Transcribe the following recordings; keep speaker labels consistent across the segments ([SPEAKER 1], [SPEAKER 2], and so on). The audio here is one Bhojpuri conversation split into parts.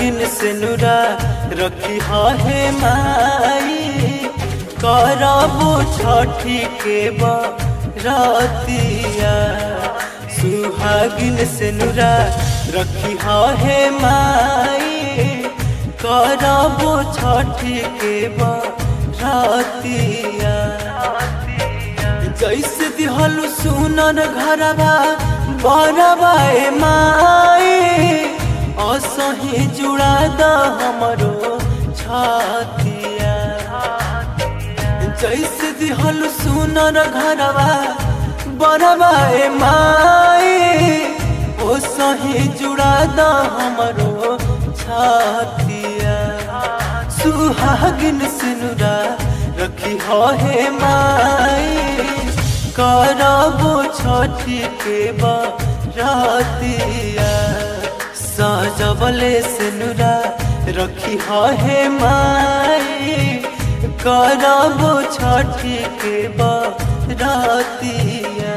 [SPEAKER 1] सुहागिन से नुरा रखी है माई करबो छठी के बरतिया सुहागिन से नुरा रखी है माई करबो छठी के बरतिया जैसे दिहलु सुनर घरबा बरबा ए माई असही जुड़ा द हमरो छतिया जैसे दिहलु सुनर घरबा बरबा ए माई ओसही जुड़ा द हमरो छतिया सुहागिन सिनुरा रखी हे माई करबो छठी के बरतिया सजबले सिनुरा रखी हे माई करबो छठी के बरतिया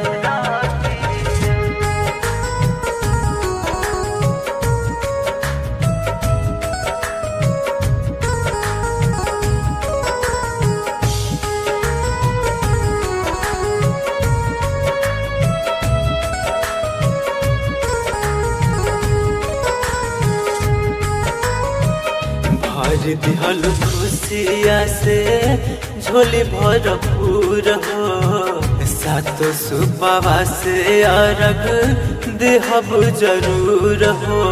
[SPEAKER 1] भर दिहल खुशिया से झोली भरपूर हो सातो सुबवा से अरग देहब जरूर हो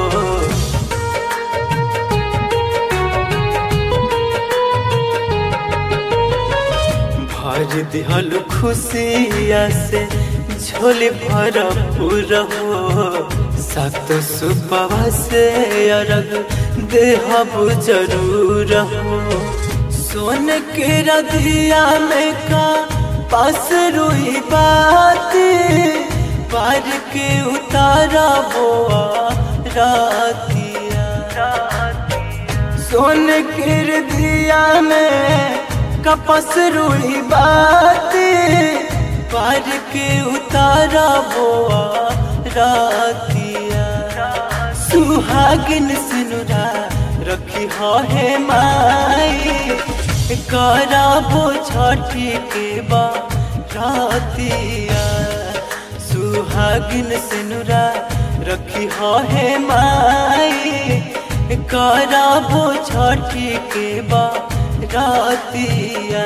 [SPEAKER 1] भर दिहल खुशिया से झोली भरपूर हो सातो सुबवा से अरग देहब जरूर हो सोन के रधिया में का पास रुई बात पार के उतारा बोआ रातिया सोन के रधिया में कपस रुई बात पार के उतारा बोआ रातिया सुहागिन सिनुरा रखी है माई कराबो छठी के बातिया सुहागिन सिनुरा रखी है माई कराबो छठी के बातिया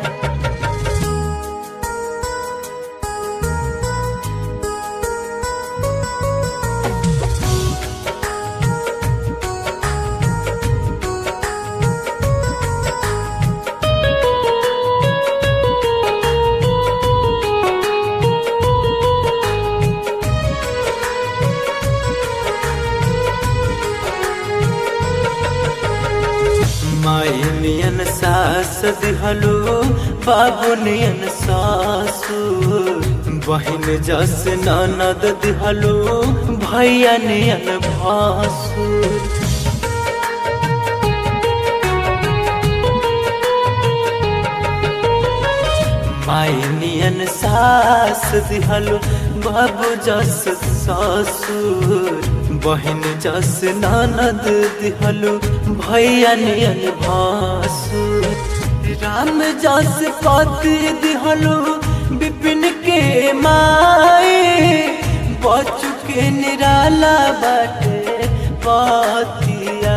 [SPEAKER 1] माई नियन सास दिहलो बाबू नियन सासु बहिन जस ननद दिहलो भैया नियन भासु माई नियन सास दिहलो बाबू जस ससुर बहन जस ननद दिहलो भैया नियन भासुर राम जस पति दिहलो विपिन के माई बचु के निराला बाटे पतिया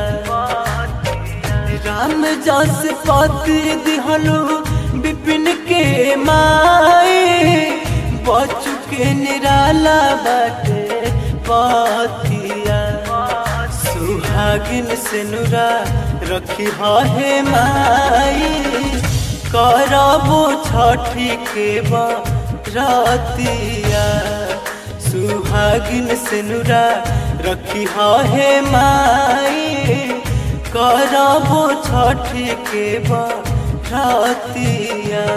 [SPEAKER 1] राम जस पति दिहलो विपिन के माई बचु के निराला बाटे पतिया सुहागिन से नुरा रखी है माई करबो छठी के बरतिया सुहागिन से नुरा रखी है माई करबो छठी के बरतिया